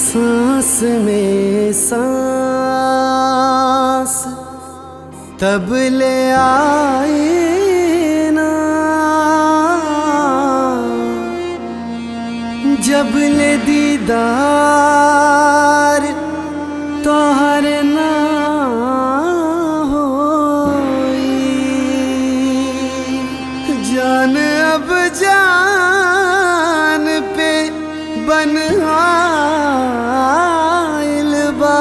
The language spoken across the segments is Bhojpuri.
सांस में सांस तब ले आए ना जब ले दीदार तोहर ना होई जान अब जान पे बन आइल बा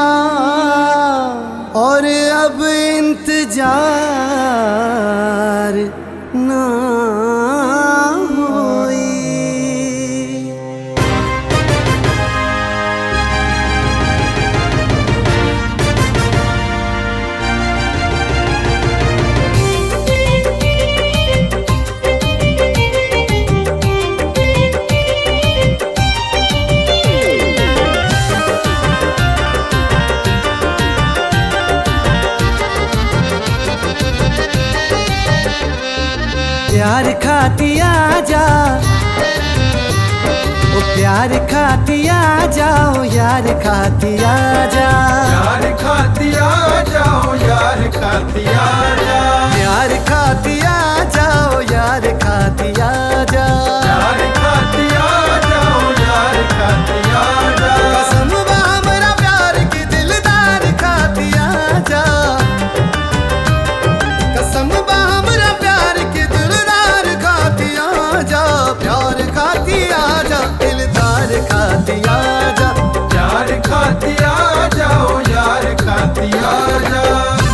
और अब इंतजार ना होई प्यार खाती जा ओ प्यार खाती जाओ यार खाती जा यार खातिया जाओ यार खातिया जा प्यार खाती जाओ यार खाती जा यार खातिया जाओ यार खातिया जा कसम बा हमरा प्यार की दिलदार खाती जा कसम बा हमरा प्यार की दिलदार खाती जा प्यार खाती जा दिलदार खाती जा यार खातिया जाओ यार खातिया जा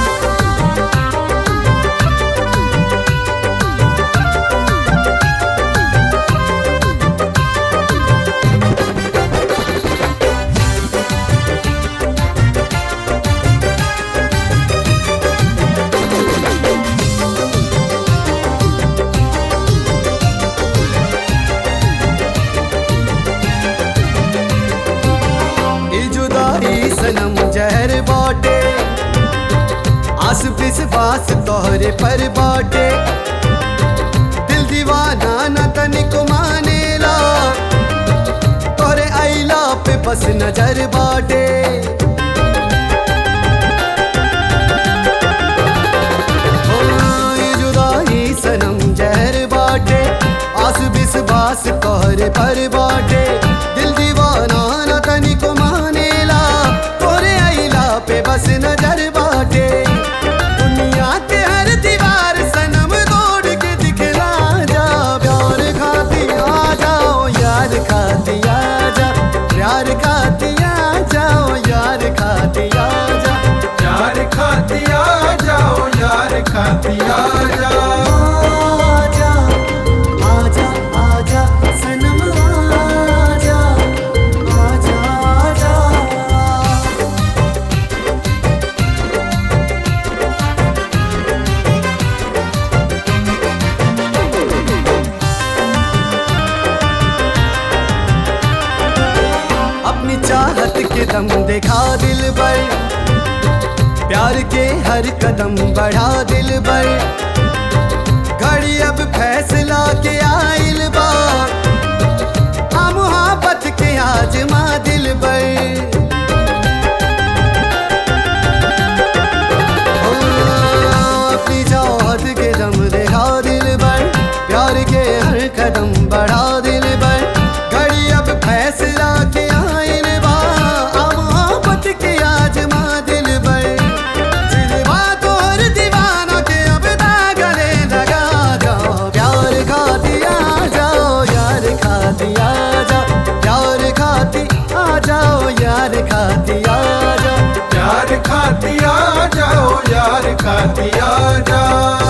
ई जुदाई सनम जहर बाटे आस पिस बास तोहरे पर बाटे दिल दीवाना न तनिको मानेला तोहरे आइला पे बस नजर बाटे ओ, ई जुदाई सनम जहर बाटे आस बिस बास तोहरे पर बाटे दिल दीवाना न तनिको मानेला तोरे आइला पे बस नजर बाटे दुनिया के हर दीवार सनम तोड़ के दिखला जा प्यार खाती आ जाओ यार खाती आ जा प्यार खाती आ जाओ यार खाती आ जा यार खातिया जाओ यार खातिया जा आजा आजा आजा सनम आजा आजा आजा अपनी चाहत के दम देखा दिल पर प्यार के हर कदम बढ़ा दिल पर घड़ी अब फैसला के आइल बा आ मुहाबत के आजमा दिल पर ओ, अपनी चाहत के दम देखा दिल पर प्यार के हर कदम बढ़ा दिल पर घड़ी अब फैसला के आइल बा आ मोहब्बत के आजमा दिल पर दिलवा तोहर दीवाना के अब दागले लगा जाओ प्यार खाती आ जाओ यार खाती आ जाओ प्यार खाती आ जाओ यार खाती आ जाओ यार खातिया जाओ यार खातिया जा